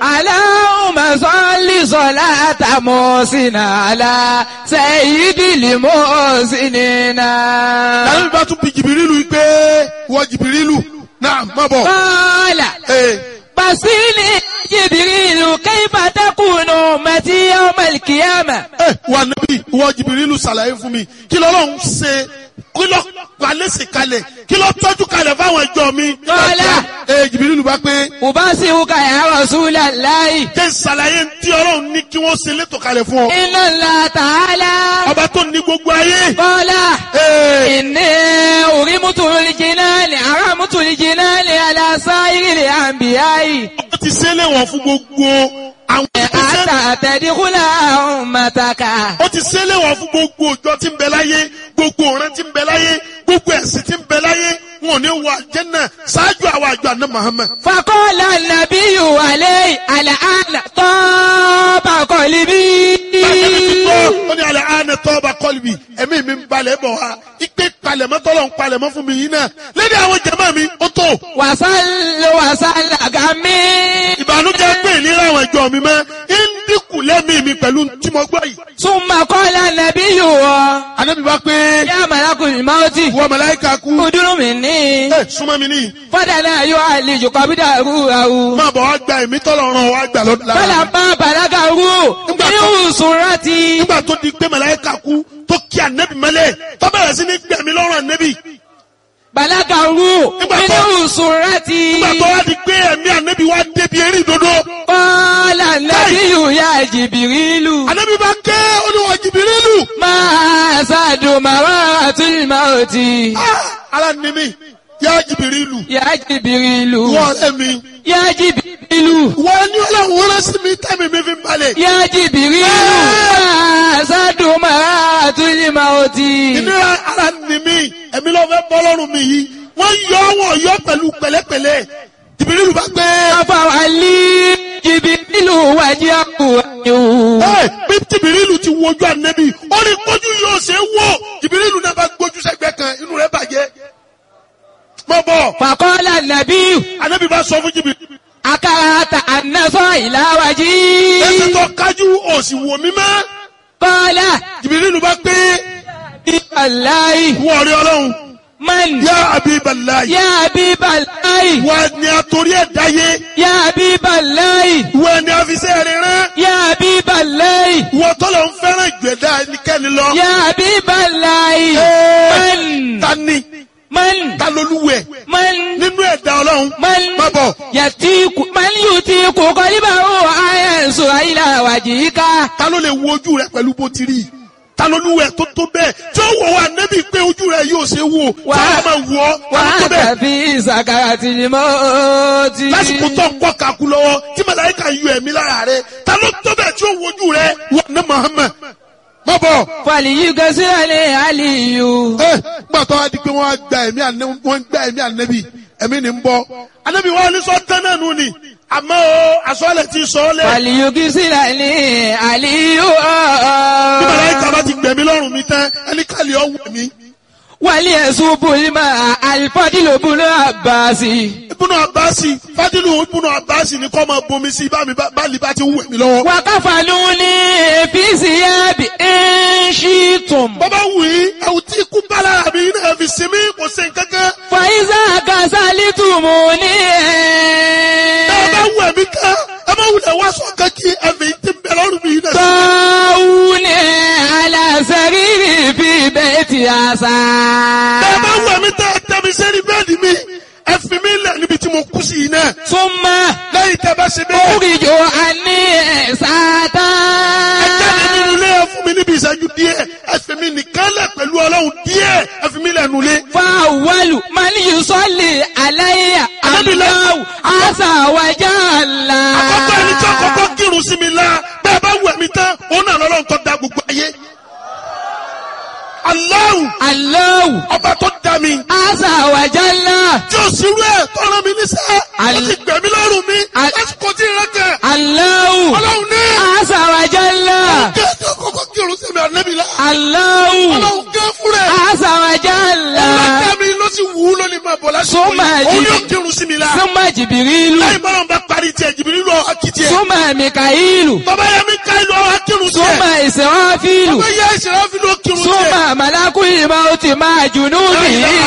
Allahumma salli salata musina ala sayyidil musinina. lànà bá tún bi jìbìrìlù yìí pé wọ jìbìrìlù náà má bọ̀. Qala ee basili Jibrilu kayfa takunu ummati yawmal qiyamah. ẹ wà níbí wọ jìbìrìlù ṣàlàyé fún mi kí lọ́lọ́run ṣe kí lọ́ palẹ́sì kalẹ̀ kí lọ́ tọ́jú kalẹ̀ fáwọn ẹjọ́ mi. Kọ́lá. ee jìbìrìlù bá pé Ubasiruka ya Rasulallahi. jẹ́ ṣàlàyé tí ọlọ́run ní kí wọ́n ṣe létò kalẹ̀ fún ọ. Inna Allah ta'ala. ọba tó ní gbogbo ayé. Qala. ee إني أرمت الجنان أرمت الجنان على سائر الأنبياء ó ti ṣe é léwọ̀n fún gbogbo àwọn ìgbésẹ̀ حتى تدخل أمتك ó ti ṣe é léwọ̀n fún gbogbo òjò tí ń bẹ láyé gbogbo ọ̀rẹ́ tí ń bẹ láyé gbogbo ẹ̀sìn tí ń bẹ láyé wọn ò ní wọ àjẹ́nà ṣáájú àwọn àjọ àná Muhammad. فقال النبي عليه الآن طاب قلبي Bàtẹ́mi ti gbọ́, ó ní alẹ́ àánẹ tọ́ ọba kọ́lùbì, ẹ̀mí mi ń balẹ̀ bọ̀ wá. Ipe palẹ̀mọ́ tọ́lọ̀ ń palẹ̀mọ́ fún mi yìí náà. Lédè àwọn jẹ̀mọ́ mi, ó tó. وصل وصل غمي Ìbànújẹ́ pé ìlera àwọn ẹ̀jọ́ mi mọ́. Ń dínkù lẹ́mìí mi pẹ̀lú tí mo gbọ́ yìí. ثم قال النبي Ànábì bá pé يا ملك الموت wọ màláíkà kú. ادر مني Ẹ súnmọ́ mi níyì. فدنا يعالج قبضه روحه Máa bọ̀ wá gba ẹ̀mí tọ́lọ̀ ràn wá gbà lọ́dún lára. Fọlọ́pàá bàlágà rú Nígbà ní tó- òṣùrántì. Nígbà tó di pé màláíkà kú tó kí ànẹ́bì mọ́lẹ̀ tó bẹ̀rẹ̀ sí ní gbẹ̀mí lọ́rùn ànẹ́bì. Bàlágà rú Nígbà ní tó- òṣùrántì. Nígbà tó wá di pé ẹ̀mí ànẹ́bì wá débi eré ìdodo. Kọ́lá nàbí yòóyà jìbìrìlù. Ànábì bá ké olúwa jìbìrìlù. Máa ṣàdùn màwá àtúnyìmá òtí. Ah, Ara ni mi, yá jìbìrìlù. Yá jìbìrìlù. Wọ́n ọ̀rẹ́ mi. Yá jìbìrìlù. Wọ́n ní ọlọ́run rán sí mi tẹ́mi mi fi ń balẹ̀. Yá jìbìrìlù. Máa ṣàdùn màwá àtúnyìmá òtí. Ìnira ara ni mi, ẹ̀mí ló fẹ́ bọ́ lọ́rùn mi yìí. Wọ́n yọ wọ́n yọ pẹ̀lú pẹ̀lẹ́pẹ̀lẹ́. Jìbìrìlù bá gbé. Afọwálí jìbìrìlù wájú àkùrọ̀. Ẹ bí jìbìrìlù ti wojú ànẹ́bì, ó ní kójú yóò ṣe é wò. Jìbìrìlù náà bá gbójú sẹ́gbẹ́ kan, inú rẹ̀ bàjẹ́. Mọ̀ bọ̀, Fàkọ́lá nàbí ànẹ́bì bá sọ fún jìbìrìlù. akárata ànásọ́ ìlàwájí. Ẹsẹ̀ tó kájú òsì wò mí mọ́. Kọ́lá Jìbìrìlù bá gbé. ìbàláì Wọ́n rí ọlọ́run. man Yá Abibalayi. yá bíbàláì Wọ́n ni àtòrí ẹ̀dá yé. yá bíbàláì Wọ́n ni àfisẹ́ rẹ̀ rán. yá bíbàláì Wọ́n tọ́lọ̀ ń fẹ́ràn ìgbẹ̀dá ẹnikẹ́ni lọ. yá bíbàláì Ẹ́ẹ̀, man Ta ni? man Ta lolúwẹ̀? man Nínú ẹ̀dá ọlọ́run. man Má bọ̀. yàtíkù man yùtíkù kọ́líbà ó àyẹ̀sọ̀ ìlàwájí ká. Ta ló lè wo ojú rẹ̀ pẹ̀lú bó ti rí? Ta lolúwẹ̀ tó tó bẹ́ẹ̀? Tí ó wọ̀ wá nẹ́bí pé ojú rẹ̀ yóò ṣe wò. Wà- Táwọn máa wọ̀ ọ́. Ta ló tó wàá bẹ́ẹ̀? tàbí ìsàkàrà tìlímọ́ọ́tì. Lásìkò tó ń kọ́ kakú lọ́wọ́ tí màláíkà yọ ẹ̀mí lára rẹ̀. Ta ló tó bẹ́ẹ̀ tí ó wojú rẹ̀? Wọ́n ní Muhammad. Má bọ̀. fàlìyí gẹ́sílẹ̀ àlìyù. ẹ gbàtọ́ wa di pé wọ́n á gba ẹ̀mí ànẹ́ wọ́n ń gba ẹ̀mí ànẹ́bí ẹ̀mí ni ń bọ́ ànẹ́bí wọn ní sọ tán náà nù ni àmọ́ o àsọ̀lẹ̀ ti sọ ọ́ lẹ̀ fàlìyí gẹ́sílẹ̀ àlìyù. bí màláíkà bá ti gbẹ̀mí lọ́rùn mi tán ẹni kàlí ọ̀ wù mí. wàlí ẹ̀sùn bùnmá àlìfọ́dìlóbùnú àbáàsì. ibùnú abasi fadilu ibùnú abasi ni kọ́ máa bomi sí bá mi bá lè bá ti wù mí lọ́wọ́. wàkàfàlù ní èfìsì yábì ẹ̀ńṣìtùm. bọ́bá wù yí ẹ̀wù tí ikú bá lára mi náà fi sinmi kò sí nǹkankan. fàyíṣà kàṣálítùmù ní ẹ bá ẹ̀. wù ẹ̀mí tán ẹ má wulẹ̀ wá sọ kankí ẹ̀fẹ̀ yìí ti ń bẹ lọ́rùn mi náà. tọ́wúnì aláṣẹ́rìrì fi bẹ́ẹ̀ ti àṣà. Bẹ́ẹ̀ bá wù mí tẹ́ ẹ tẹ́ mi sẹ́ni bẹ́ẹ̀dì mi. Ẹ fi mí lẹ̀ níbi tí mo kú sí yìí náà. súnmọ́ Lẹ́yìn tẹ́ bá ṣe bẹ́ẹ̀. oríjò àní ẹ̀sátá. Ẹ jáde nínú ilé ẹ fún mi níbi ìṣẹ́jú díẹ̀. Ẹ fi mi nìkan lẹ̀ pẹ̀lú ọlọ́run díẹ̀. Ẹ fi mí lẹ̀ nulẹ̀. fáwọlù mani yusọ́lì aláyà Anábìlẹ̀. aláwù àṣàwájà ńlá. Àkọ́kọ́ ẹni tí ọkọ̀ọ̀kọ́ kírun sí mi la. Bẹ́ẹ̀ bá wù mí tán, òun náà lọ́lọ́run tó da gbogbo ayé. Allahu aláwù ọba tó dá mi. àṣàwájà ńlá. Tí o sì rú ẹ̀ tọ́rọ mi níṣẹ́. Ó Al- ti gbẹ̀mí lọ́rùn mi. Al- Lásìkò tí ìrẹ́ kẹ̀. aláwù Ọlọ́run ní. àṣàwájà ńlá. Kí ẹ tí ọkọ̀ọ̀kọ́ kírun sí mi ànẹ́bí la. aláwù Ọlọ́run gẹ́ fún rẹ̀. àṣàwájà ńlá. Ọlọ́dẹ mi ló sì wù ú lónìí máa bọ̀ lásìkò Súnmọ́ yìí. ẹ̀jì. Òun yóò kírun sí mi la. súnmọ́ jìbìrìlù. Láì bá wọn bá parí tiẹ̀ jìbìrì lọ akitì tiẹ̀. súnmọ́ mikaílù bàbá yẹ mi ká ìlú ọwọ́ kírun tiẹ̀. súnmọ́ ìsìnwáfílù bàbá yẹ ìṣẹ̀lẹ̀ fi ló kírun tiẹ̀. súnmọ́ màlákùlì máa ti máa jùnú mi.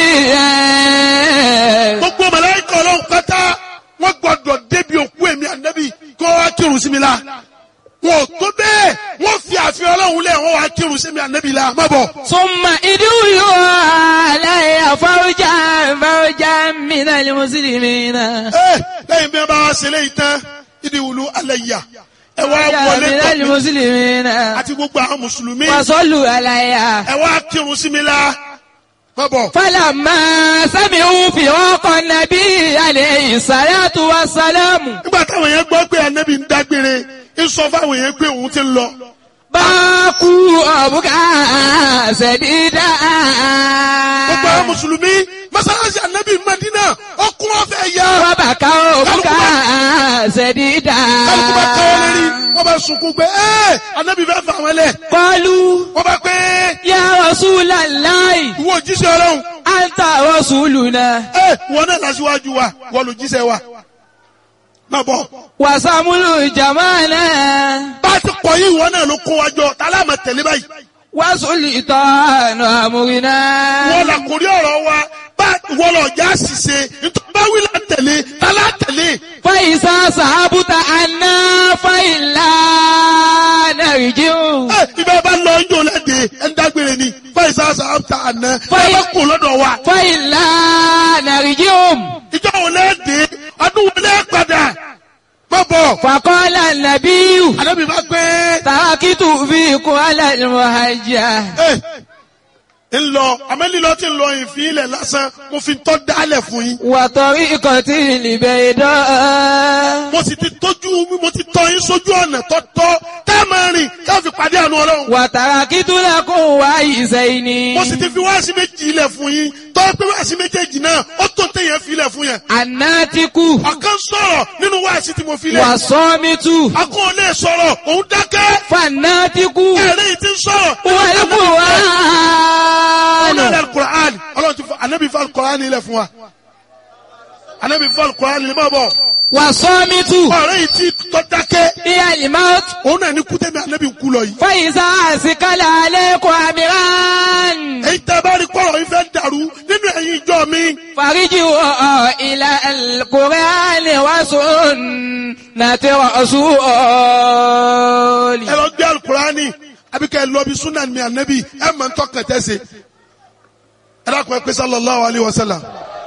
gbogbo màláíkà ọlọ́run pátá wọ́n gbọ́dọ̀ débi òkú èmi ànábì kó wá kírun sí mi la. wọn ò tó bẹ́ẹ̀ wọ́n fi àfihàn ọlọ́run lẹ̀ wọ́n wá kírun sí mi ànábì la má bọ̀. súnmọ́ ìdúró aláya fáwọjà fáwọjà mìíràn lè mùsùlùmí náà. ẹ lẹ́yìn bí wọ́n bá wá ṣe léyìí tán ìdí wùlú alẹ́ yà ẹ wá wọlé mìíràn lè tọ̀ mí mùsùlùmí náà. àti gbogbo àwọn mùsùlùmí wàsọ́lù aláya. ẹ wá kírun sí mi la má bọ̀. فلما سمعوا فرق النبي عليه الصلاة والسلام nígbà táwọn yẹn gbọ́ pé ànábì ń dágbére ń sọ fáwọn yẹn pé òun ti ń lọ. باكوا أبكى سديدا gbogbo àwọn mùsùlùmí mọ́sálásí ànábì Madina ọkùn ọ̀fẹ́ yá. وبكوا أبكى سديدا kálukú bá káwọ́ lérí wọ́n bá sunkún pé ẹ́ ànábì fẹ́ fà wọ́n lẹ̀. قالوا wọ́n bá pé يا رسول الله ìwọ òjíṣẹ́ ọlọ́run أنت رسولنا ẹ́ wọ́n náà lásìwájú wa wọ́n lò jíṣẹ́ wa. má bọ̀ وسمل جمالنا bá a ti pọ̀ yìí wọ́n náà ló kó wa jọ tálá máa tẹ̀lé báyìí. وسلطان أمرنا wọ́n là kórí ọ̀rọ̀ wa bá wọ́n lọ já ṣìṣe nítorí bá wí là tẹ̀lé tálá tẹ̀lé. فإذا صحبت عنا فإلا نرجع ẹ ibẹ̀ bá lọ yóò lẹ́dẹ̀ ẹ̀ ń dágbére ni fáìsà sàbàtà àná ẹ Fáì- bá kó lọ́dọ̀ wa. فإلا نرجع ìjọ wo lẹ́dẹ̀ ọdún wo lẹ́ padà má bọ̀. فقال النبي àdébí bá pé تركت فيكم على المهجة ẹ ń lọ àmẹ́lílọ́ ti ń lọ ìfín ilẹ̀ lásán mo fi tọ́ dálẹ̀ fún yín. وطريقة البيضاء mo sì ti tójú mo ti tọ́ yín sójú ọ̀nà tọ́tọ́ tá a máa rìn ká fi pàdé àánú ọlọ́run. وتركت لكم وعيسين mo sì ti fi wáàsí méjì ilẹ̀ fún yín tọ́ pé wáàsí méjèèjì náà ó tó téèyàn fi ilẹ̀ fún yẹn. الناتك ọ̀kan sọ̀rọ̀ nínú wáàsí tí mo fi lẹ̀. والصامت akọ́ ò lè sọ̀rọ̀ òun dákẹ́. فالناتك ẹ̀rẹ́ yìí ti ń sọ̀rọ̀. والقرآن ọlọ́run alukur'an ọlọ́run ti fọ anabi fọ alukur'an ilẹ̀ fún wa. anabi fọ alukur'an ilẹ̀ máa bọ̀. والصامت ọ̀rẹ́ yìí ti tọ́ dákẹ́. هي الموت òun náà ní kútẹ́mi anabi ń kú lọ yìí. فإذا أسكل عليكم أمران èyí tẹ́ bá rí kọ́rọ̀ yìí fẹ́ dàrú nínú ẹ̀yin ìjọ mi. فرجعوا إلى القرآن وسنة رسول ẹ lọ gbé alukur'ani àbí kẹ́ ẹ lọ bí sunan mi anabi ẹ mọ̀ ń tọ́kàn tẹ́sẹ̀. ẹ dákun ẹ pé sallallahu alayhi wa sallam.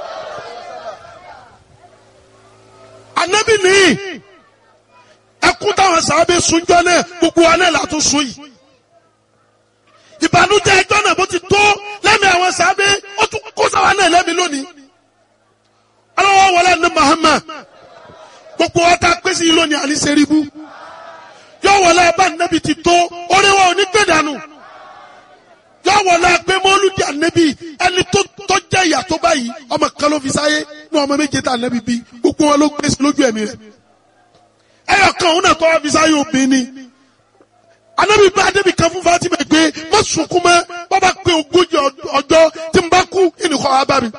anabi ni ẹkún táwọn sábẹ́ sunjọ́ náà gbogbo wa náà látún sun yìí. ìbànújẹ́ ẹjọ́ náà bó ti tó lẹ́mìí àwọn sábẹ́ ó tún kó sáwa náà lẹ́mìí lónìí. aláwọ̀ wọlé ní Muhammad gbogbo wa ta pèsè yìí lónìí àní sẹ́ríbù yọ wọlé abá nẹ́bi ti tó oríwọ̀ òní gbé dànù yọ wọlé pé mọ́lúdì ànẹ́bi ẹni tó tó jẹ́ ìyà tó báyìí ọmọ kan ló fi sáyé ní ọmọ méje tá ànẹ́bi bí gbogbo wọn ló gbé sí lójú ẹ̀mí rẹ̀ ẹyọ kan òun náà tó wá fi sáyé obìnrin ni ànẹ́bi bá ànẹ́bi kan fún Fatima pé má sunkún mọ́ bàbá pé ogójì ọjọ́ tí n bá kú ìnìkọ́ wa bá mi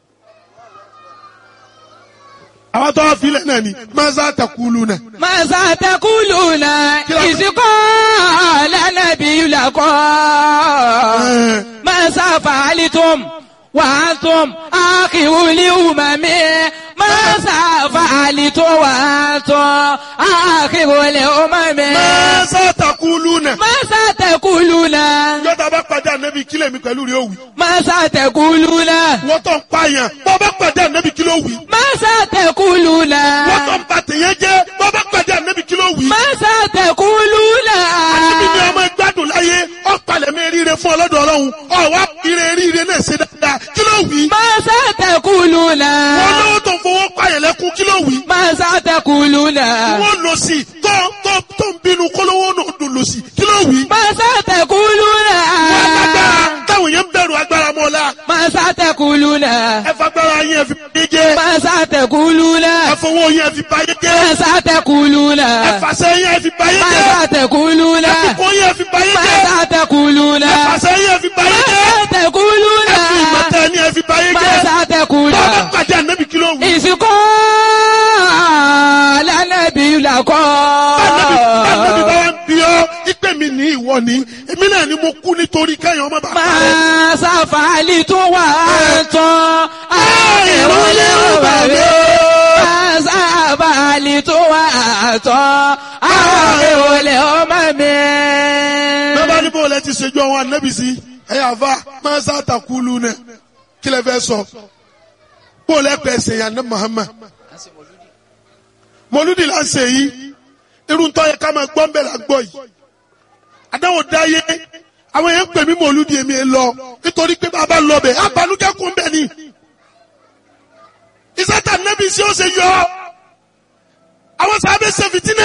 àwọn tó wá filẹ̀ náà ni maza takulu náà. ماذا تقولون إذ قال النبي لكم ماذا فعلتم وأنتم آخر الأمم ماذا فعلتم وأنتم آخر الأمم maza takulu náà. ماذا تقولون yọta bá pàdé ànábì kílẹ̀ mi pẹ̀lú rẹ̀ òwì. ماذا تقولون wọ́n tó ń pààyàn bọ́ bá pàdé ànábì kílẹ̀ òwì. ماذا تقولون wọ́n tó ń ba tèèyàn jẹ́ bọ́ bá pàdé ànábì kílẹ̀ òwì. ماذا تقولون ànábì ni ọmọ ìgbádùn láyé ọ̀pàlẹ̀ mi ríire fún ọlọ́dọ̀ ọlọ́run ọ̀wá ire ríire náà ṣe dáadáa kílẹ̀ òwì. ماذا تقولون wọ́n lówó tó ń fowó pààyàn lẹ́kún kílẹ̀ òwì. ماذا تقولون wọ́n lọ sí tó tó tó ń bínú kólówó náà dùn lọ sí kílẹ̀ òwì. ماذا تقولون wọ́n agbára táwọn yẹn ń bẹ̀rù agbára mọ́lá. ماذا تقولون ẹ fagbára yẹn ẹ fi báyé jẹ́. ماذا tẹ̀kúlúnà. ẹ fowó yẹn fi báyé jẹ́. Màsà tẹ̀kúlúnà. ẹ fàṣẹ yẹn fi báyé jẹ́. Màsà tẹ̀kúlúnà. ẹ fowó yẹn fi báyé jẹ́. Màsà tẹ̀kúlúnà. ẹ fàṣẹ yẹn fi báyé jẹ́. Màsà tẹ̀kúlúnà. ẹ fi ìmọ̀tẹ́ ni ẹ fi báyé jẹ́. Màsà tẹ̀kúlúnà. bàbá pàdé ànábì kí ló wù. Ìsìnkú lánàbí làkọ́. Ànábì ànábì bá wá ń bí ọ́ ìpè mi ní ìwọ ni èmi náà ni mo kú nítorí kẹ́yìn ọmọ bàbá rẹ̀. máa sáfàálì tó wà tán àìrólé òbàbí máa sáfàálì tó wà tán àìrólé ọmọ mi. bẹ́ẹ̀ bá ní bó lẹ ti ṣèjú àwọn ànábì sí ẹ̀yà àfa máa ń sàtàkùlù náà kí lẹ fẹ́ sọ bó lẹ pẹ̀ ṣèyàn ní Muhammad mọlúdì là ń ṣe yìí irun tó yẹ ká máa gbọ́ ń bẹ̀ là ń gbọ́ yìí àdáwò dáyé àwọn èèyàn ń pè mí mọlúdì èmi ẹ lọ nítorí pé bàbá lọ bẹ̀ abanújẹ́ kún bẹ̀ ni ìsátà nẹ́bí sí ó ṣe yọ àwọn sábẹ́ ṣe fìtínà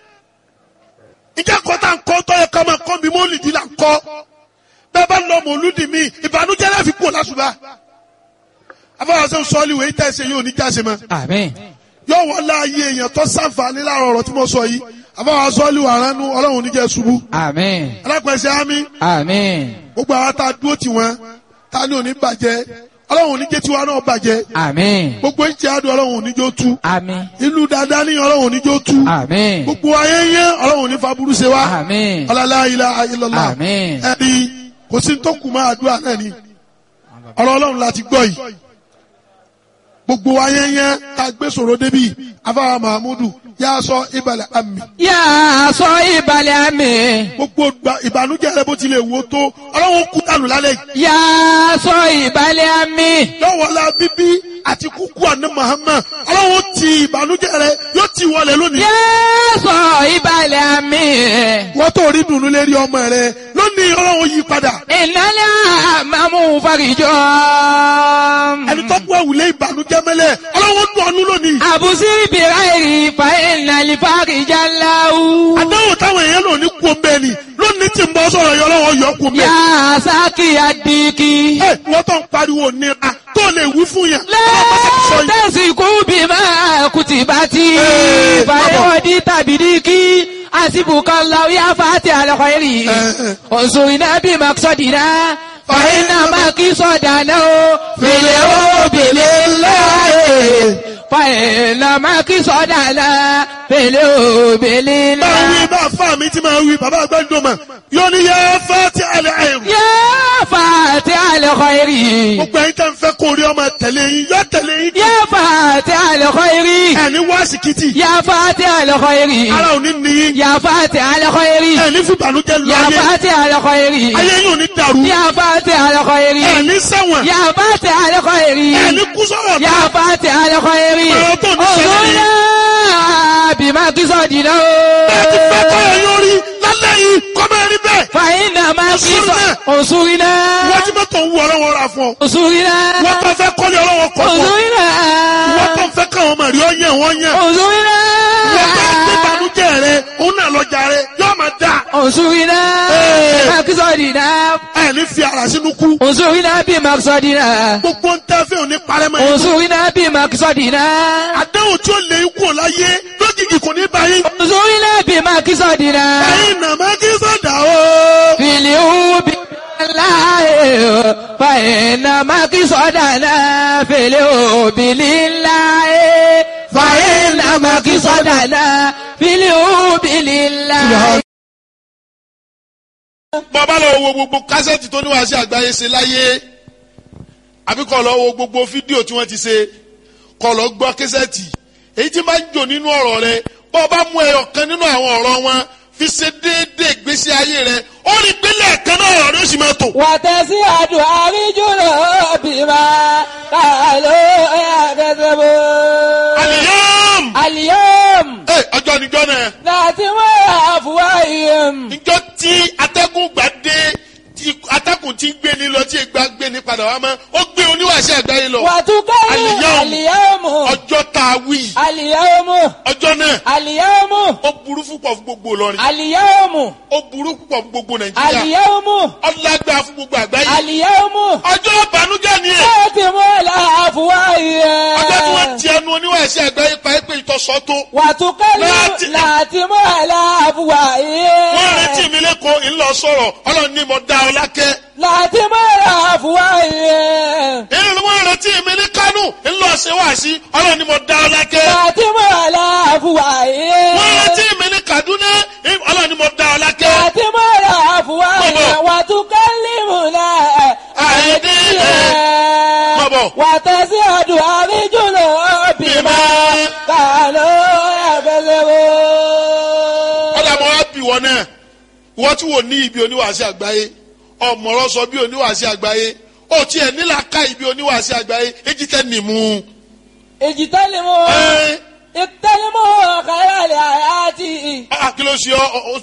ìjà kọ́tà ń kọ́ tó yẹ ká máa kọ́ mi mọ́lìdì là ń kọ́ bẹ́ẹ̀ bá lọ mọlúdì mi ìbànújẹ́ láfi kú lásùbà afọwọ́sẹ́ sọ́ọ́lì wẹ̀ ìtẹ́ ṣe yóò ní jáse mọ́ àmín yóò wọ́n láàyè èèyàn tó sàǹfààní láàrọ̀ ọ̀rọ̀ tí mo sọ yìí àbáwá sọ́ọ́lì wà ránú ọlọ́run oníjẹ́ ṣubú àmín alápẹ̀sẹ̀ ámì àmín gbogbo àwọn tá a dúró tì wọ́n tá a ní òní bàjẹ́ ọlọ́run oníjẹ́ tiwa náà bàjẹ́ àmín gbogbo ìjẹ́ àdó ọlọ́run oníjẹ́ ó tú àmín ìlú dáadáa ní ọlọ́run oníjẹ́ ó tú àmín gbogbo ayé yẹn ọlọ́run oní faburú ṣe wá àmín ọlọ́lá ilá ayélujára àmín ẹ̀rí kò sí tó kù máa àdúrà náà ni ọ̀rọ̀ ọlọ́run láti gbọ́ yìí gbogbo ayé yẹn tá a gbé sọ̀rọ̀ débi afáwa mahamudu yà á sọ ìbàlẹ̀ àmì yà á sọ ìbàlẹ̀ àmín. gbogbo gba- ìbànújẹ́ rẹ bó tilẹ̀ wò tó ọlọ́run kú dànù lálẹ́ yìí yà á sọ ìbàlẹ̀ àmín. lọ́wọ́lá bíbí àti kúkú àná Muhammad ọlọ́run ti ìbànújẹ́ rẹ yóò ti wọlé lónìí yà á sọ ìbàlẹ̀ àmín. wọ́n tó rí dùnú lérí ọmọ rẹ lónìí ọlọ́run yí padà ìnáyà àmàmú farijọ́. ẹni tó gbọ́ wùlé ìbànújẹ́ mẹ́lẹ̀ ọlọ́run dùn ọ́nú lónìí àbùsí bìráìrì fa ìnàlì farijá láwù. àdáwò táwọn èèyàn lò ní kú omi ẹni lónìí tí ń bọ́ sọ̀rọ̀ yọ ọlọ́run yọ kú omi yà ẹni. á sákì àdìkì. ẹ wọ́n tó ń pariwo nira tó lè wí fún yẹn. ọlọ́run bá ti sọ yìí. lẹ́tẹ̀sí kú bí máa kùtì bá ti. Ee, fàyọ̀dì tàbí díkì. àsìbùkọ́ làwọn yà fàtì àlọ́kọ̀ yẹrì. Ee. òṣùwìnà bí màkìsọ̀dìnà. fàyínà màkìsọ̀dànà o. fìlẹ̀ o bìlẹ̀ láàyè. fàyínà màkìsọ̀dànà. fìlẹ̀ o bìlẹ̀ máa wí láàyè. bá fà mí tí máa wí bàbá àgbàdo mà yóò ní yẹ fẹ́ ti àlẹ́ àìrù. yà fàtì àlọ́kọ̀ yẹrì. gbogbo ẹ̀yin tẹ́ ń fẹ́ kó rí ọmọ tẹ̀lé yín yọ tẹ̀lé yín. yà fàtì àlọ́kọ̀ yẹrì. ẹni wá síkìtì yà fàtì àlọ́kọ̀ yẹrì. ara ò ní níyìn يا فاتح الخير ẹni fún ìbànújẹ́ lọ يا ayé فاتح الخير ayé yóò ní dàrú يا فاتح الخير ẹni ṣẹ̀wọ̀n يا فاتح الخير ẹni kú sọ̀rọ̀ يا فاتح الخير Ọ̀rọ̀ tó ní ṣẹlẹ̀ yìí. انظرنا بما قصدنا ẹ ti fẹ́ kọ́yọ̀ yóò rí lálẹ́ yìí kọ́mọ ẹni bẹ́ẹ̀ فإنما انصرنا. قصد انصرنا wọ́n ti mọ́tò ń wú ọlọ́wọ́ ra fún ọ انصرنا wọ́n tó fẹ́ kọ́lé ọlọ́wọ́ kọ́ fún ọ انصرنا wọ́n tó fẹ́ káwọn ọmọ rí ọ yẹn wọ́n yẹn انصرنا wọ́n tó gbé ìbànújẹ́ rẹ òun náà lọ́jà rẹ yóò máa dà انصرنا Ee. بما قصدنا ẹni fi ara sínú kú انصرنا بما قصدنا gbogbo ń tẹ́ fẹ́ òní parẹ́ mọ́ yín انصرنا بما قصدنا àdéhùn tí ó lè kú ọ láyé lójijì kò ní báyìí انظرنا بما قصدنا ẹ̀yin nàmá kí sọ̀dà o. في اليوم لله فإنما قصدنا في اليوم لله فإنما قصدنا في اليوم لله bàbá lọ wo gbogbo kásẹ̀tì tó níwáṣẹ́ àgbáyé ṣe láyé àbí kọ́ lọ wo gbogbo fídíò tí wọ́n ti ṣe kọ́ lọ gbọ́ kásẹ̀tì èyí tí máa ń jò nínú ọ̀rọ̀ rẹ bọ́ ọ bá mú ẹyọ kan nínú àwọn ọ̀rọ̀ wọn fi ṣe déédéé ìgbésí ayé rẹ ó rí pélé ẹ̀kan náà ọ̀rọ̀ rẹ ó sì máa tò. وتسعد أرجل بما قالوا يكذبون àlìyàm اليوم ẹ ọjọ́ níjọ́ náà ناتم أفواههم níjọ́ tí atẹ́gùn gbà dé tí atẹ́gùn ti ń gbé ní lọ tí ìgbà gbé ní padà wá mọ́ ó gbé oníwàṣẹ́ àgbáyé lọ وتكلم اليوم. اليوم ọjọ́ tá a wí اليوم ọjọ́ náà اليوم ó burú púpọ̀ fún gbogbo Ìlọrin اليوم ó burú púpọ̀ fún gbogbo Nàìjíríà اليوم ọlágbá fún gbogbo àgbáyé اليوم ọjọ́ ìbànújẹ́ ni ẹ̀ ناتم الأفواههم ọjọ́ tí wọ́n ti ẹnu oníwàṣẹ́ àgbáyé pa ẹ́pẹ́ ìtọ́sọ́ tó وتكلم ناتم. ناتم wọ́n الأفواههم retí mi lẹ́kọ̀ọ́ ńlọ sọ̀rọ̀ ọlọ́run ní mo dá ọ lákẹ́ ناتم الأفواههم èyí ni wọ́n retí mi ní Kánò ńlọ ṣe wá sí ọlọ́run ní mo dá ọ lákẹ́ ناتم wọ́n الأفواههم retí mi ní má bọ̀. wàtẹ́sí ọdún àríjùnà bímọ kànú ẹ̀fẹ̀sẹ̀wò. ọ̀dà mọ́ wá bì wọ́n náà wọ́n tí wò ní ibi oníwàásí àgbáyé ọ̀mọ̀rọ̀ sọ bí oníwàásí àgbáyé ó tiẹ̀ nílà ká ibi oníwàásí àgbáyé èjì tẹ́ nìmú. èjì tẹ́lẹ̀ mọ́ ẹ ìtẹ́lẹ̀ mọ́ kàrẹ́lẹ̀ àyàtì. ẹ kí ló ṣe ọ